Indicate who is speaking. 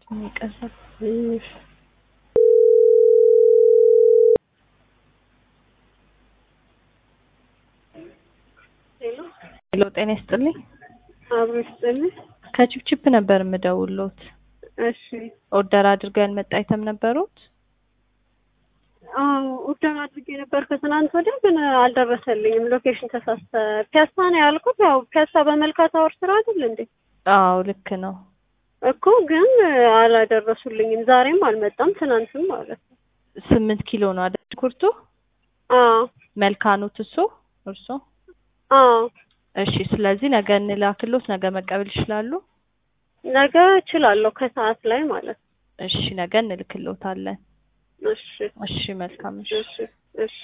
Speaker 1: የሚቀዘቅዝ ሄሎ ጤና ይስጥልኝ።
Speaker 2: አብሮ ይስጥልኝ።
Speaker 1: ከቺፕቺፕ ነበር የምደውሎት።
Speaker 2: እሺ
Speaker 1: ኦርደር አድርገው ያልመጣ አይተም ነበሩት?
Speaker 2: አዎ ኦርደር አድርጌ ነበር ከትናንት ወዲያ ግን አልደረሰልኝም። ሎኬሽን ተሳስተ ፒያሳ ነው ያልኩት። ያው ፒያሳ በመልካ ታወር ስራ አይደል እንዴ?
Speaker 1: አዎ ልክ ነው።
Speaker 2: እኮ ግን አላደረሱልኝም። ዛሬም አልመጣም፣ ትናንትም ማለት ነው።
Speaker 1: ስምንት ኪሎ ነው አይደል ሽንኩርቱ?
Speaker 2: አዎ
Speaker 1: መልካኑት እሱ እርሶ?
Speaker 2: አዎ
Speaker 1: እሺ ስለዚህ ነገ እንላክሎት፣ ነገ መቀበል ይችላሉ?
Speaker 2: ነገ እችላለሁ ከሰዓት ላይ ማለት ነው።
Speaker 1: እሺ ነገ እንልክሎታለን።
Speaker 2: እሺ
Speaker 1: እሺ መልካም እሺ።
Speaker 2: እሺ እሺ